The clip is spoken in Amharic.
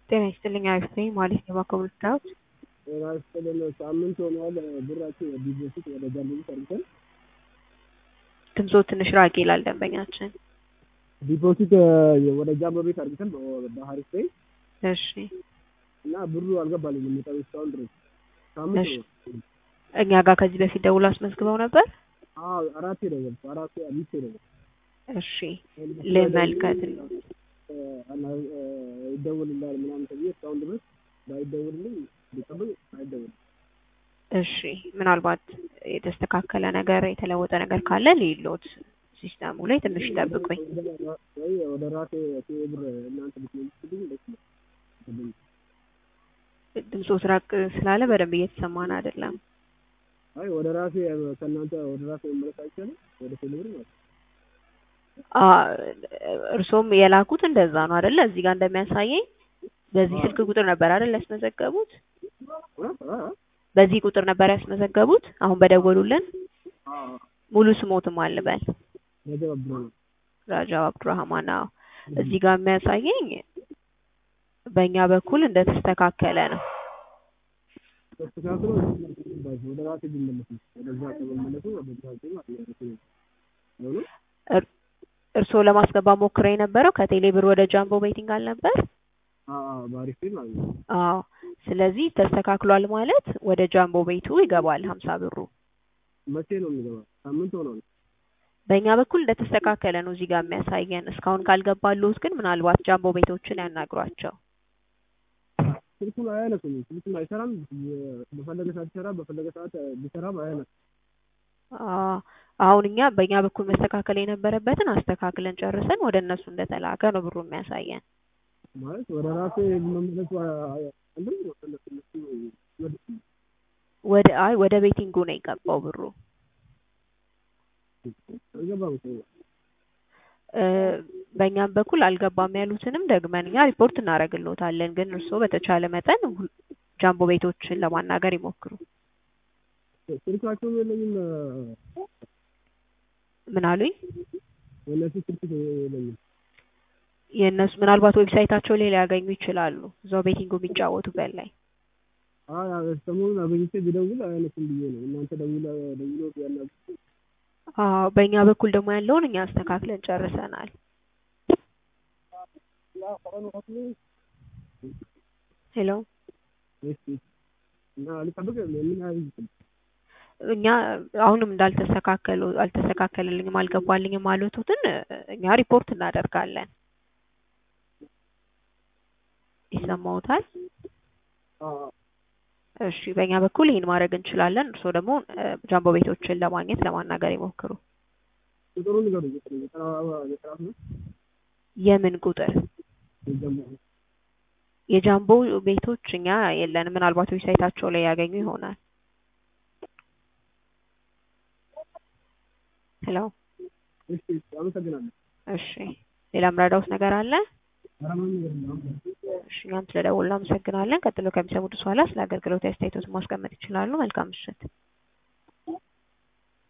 ጤና ይስጥልኝ አሪፍ ነኝ ማለት ነው ባኮብል ዳዊት ጤና ይስጥልን ሳምንት ሆኗል ብራችን ዲፖዚት ወደ ጃምቦ አድርገን ድምጾ ትንሽ ራቅ ይላል ደንበኛችን ዲፖዚት ወደ ጃምቦ ቤት አድርገን በሀሪፍ ላይ እሺ እና ብሩ አልገባልኝም የመጣው እስካሁን ድረስ ሳምንት እሺ ነው። እኛ ጋር ከዚህ በፊት ደውሎ አስመዝግበው ነበር አዎ አራቴ ደወልኩ አራቴ አምስቴ ደወልኩ እሺ ልመልከት ይደውልልሃል ምናምን ተብዬ እስካሁን ድረስ ባይደውልልኝ ቢጠብቅ አይደውልም። እሺ ምናልባት የተስተካከለ ነገር የተለወጠ ነገር ካለ ሊሎት ሲስተሙ ላይ ትንሽ ይጠብቁኝ ወይ ወደ ራሴ ብር እናንተ ብትመልሱልኝ ደስ ይላል። ድምፆት ራቅ ስላለ በደንብ እየተሰማን አይደለም አይ ወደ ራሴ ከእናንተ ወደ ራሴ መመለስ አይቻልም? ወደ ቴሌብር ማለት ነው። አ እርሶም የላኩት እንደዛ ነው አይደለ እዚህ ጋር እንደሚያሳየኝ በዚህ ስልክ ቁጥር ነበር አይደል ያስመዘገቡት እ? እ? በዚህ ቁጥር ነበር ያስመዘገቡት አሁን በደወሉልን አዎ ሙሉ ስሞትም አልበል ረጀብ አብዱራህማን ራጃው አብዱራህማን አዎ እዚህ ጋር የሚያሳየኝ በእኛ በኩል እንደተስተካከለ ነው ተስተካክሎ ወደ ራሴ ቢመለስ ነው። ወደዛ ከመመለሱ ወደ ራሴ ማለት ነው። ሆኖ እር- እርስዎ ለማስገባት ሞክረው የነበረው ከቴሌ ብር ወደ ጃምቦ ቤቲንግ አልነበር? አዎ በአሪፍ ቤት ማለት ነው። አዎ ስለዚህ ተስተካክሏል ማለት ወደ ጃምቦ ቤቱ ይገባል ሀምሳ ብሩ መቼ ነው የሚገባው? ሳምንት ሆኗል። በእኛ በኩል እንደተስተካከለ ነው እዚህ ጋር የሚያሳየን እስካሁን ካልገባሉት ግን ምናልባት ጃምቦ ቤቶችን ያናግሯቸው ስልኩን አያነሱም። ስልኩን አይሰራም። በፈለገ ሰዓት ይሰራ፣ በፈለገ ሰዓት ቢሰራም አያነሱም። አዎ አሁን እኛ በእኛ በኩል መስተካከል የነበረበትን አስተካክለን ጨርሰን ወደ እነሱ እንደተላከ ነው ብሩ የሚያሳየን ማለት ወደ ራሴ መመለሱ አንድም ወደ እነሱ ወደ ወደ አይ ወደ ቤቲንጉ ነው የገባው ብሩ አልገባም እኮ እ በእኛም በኩል አልገባም ያሉትንም ደግመን እኛ ሪፖርት እናደርግልዎታለን። ግን እርስዎ በተቻለ መጠን ሁል- ጃምቦ ቤቶችን ለማናገር ይሞክሩ። ስልካቸውም የለኝም። ምን አሉኝ? የእነሱ ስልክ የለኝም። የእነሱ ምናልባት ዌብሳይታቸው ላይ ሊያገኙ ይችላሉ። እዛው ቤቲንጉ የሚጫወቱበት ላይ አይ ሰሞኑን አገኝቼ ቢደውል አያነሱም ብዬ ነው። እናንተ ደውላ ደውሎ ያናግሩ አዎ በእኛ በኩል ደግሞ ያለውን እኛ አስተካክለን ጨርሰናል። ሄሎ እና ልጠብቅ ምን ያህል ይችላል? እኛ አሁንም እንዳልተስተካከሉ አልተስተካከለልኝም አልገባልኝም ማለቱትን እኛ ሪፖርት እናደርጋለን። ይሰማዎታል? አዎ እሺ በእኛ በኩል ይህን ማድረግ እንችላለን። እርስዎ ደግሞ እ ጃምቦ ቤቶችን ለማግኘት ለማናገር ይሞክሩ። ቁጥሩን ንገሩኝ። ቁጥሩ ዘጠና ዘጠና ሶስት የምን ቁጥር? የጀመሩ የጃምቦ ቤቶች እኛ የለንም። ምናልባት ዌብሳይታቸው ላይ ያገኙ ይሆናል። ሄሎ እሺ አመሰግናለሁ። እሺ ሌላ ምረዳውት ነገር አለ? ኧረ ምንም ነገር የለም። እሺ እኛም ስለደወሉ እናመሰግናለን። ቀጥሎ ከሚሰሙት በኋላ ስለ አገልግሎት አስተያየቶትን ማስቀመጥ ይችላሉ። መልካም ምሽት።